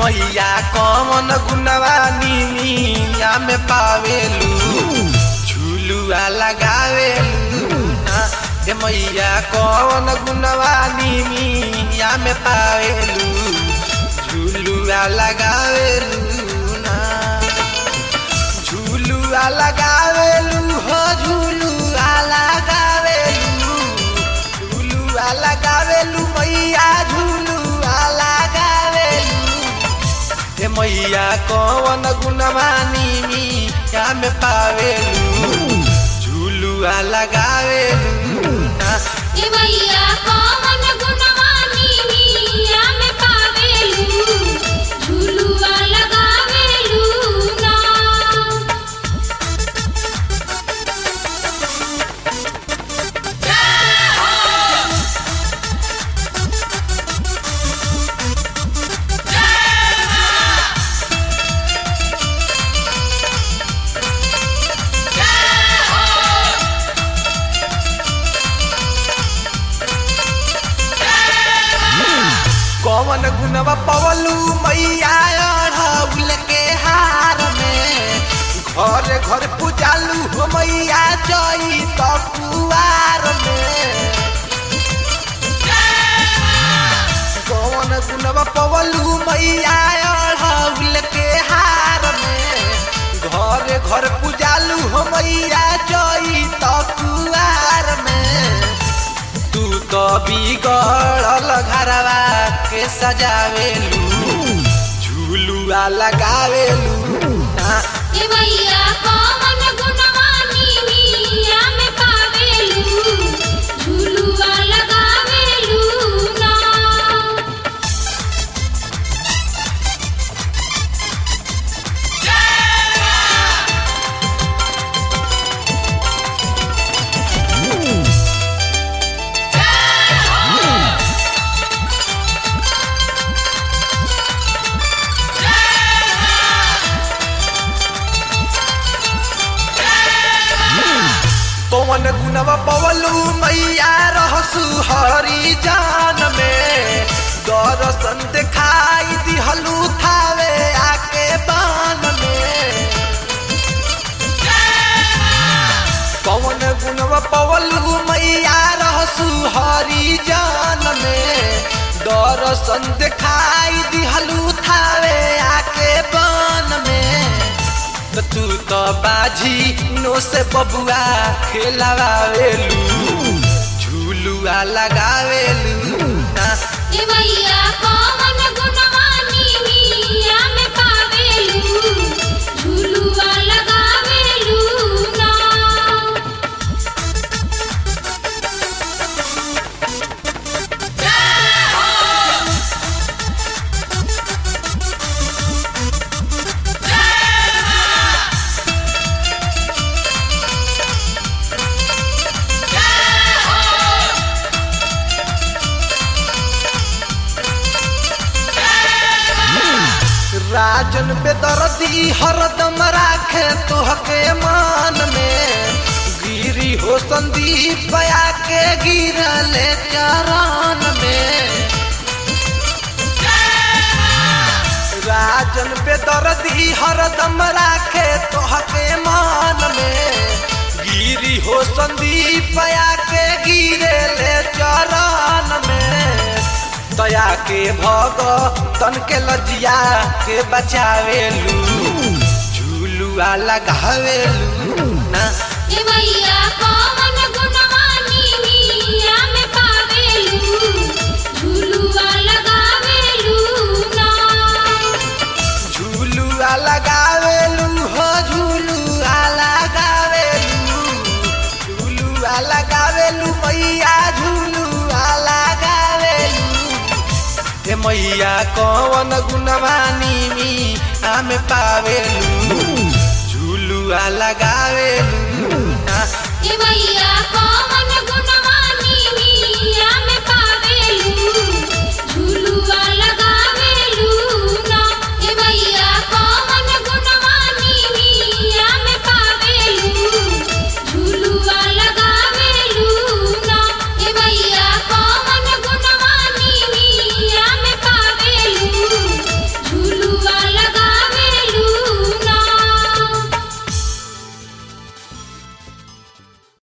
मैया कौन गुनवा नीमिया में पावेलू झूलुआ लगावेलू ना ए मैया कौन गुनवा नीमिया में पावेलू झूलुआ लगावेलू ना झूलुआ लगावेलू हो झूलुआ लगावेलू झूलुआ लगावेलू मैया झूलुआ लगावेलू हे मैया कौन गुणवानी मिया में पावेलू झूलुआ लगावेलू ना ए मैया कौन गुणवानी मिया में पावेलू झूलुआ लगावेलू ना कौन गुणवा पवलू मैया अढ़ौल के हार में घर घर पूजालू हो मैया जई तो कुआर में कौन गुणवा पवलू मैया अढ़ौल के हार में घर घर पूजालू हो मैया जई तो कुआर में तू तो बिगड़ल घरवा के सजावेलू झूलुआ लगावेलू ना ए मैया कौन गुणवानी मिया में पावेलू झूलुआ लगावेलू ना पवन गुनवा पवलू मैया रहसु हरी जान में दर्शन दिखाई दिहलू थावे आके बान में पवन गुनवा पवलू मैया रहसु हरी जान में दर्शन दिखाई दिहलू थावे आके बान में त तू तो बाजी नो से बबुआ खेलावेलू झूलुआ लगावेलू ना ए मैया कौन गुणवानी मिया में पावेलू झूलुआ लगावेलू ना राजन बेदर्दी हरदम राखे तोहके मान में गिरी हो संदीप आके गिरले चरण में राजन बेदर्दी हरदम राखे तोहके मान में गिरी हो संदीप आके गिरले चरण में दया के भग तन के लजिया के बचावेलू झूलुआ लगावेलू ना ए मैया कौन गुणवानी मिया में पावेलू झूलुआ लगावेलू ना झूलुआ लगावेलू हो झूलुआ लगावेलू झूलुआ लगावेलू मैया झूलुआ लगावेलू हे मैया कौन गुणवानी मी आमे पावेलू झूलुआ लगावेलू ना ए मैया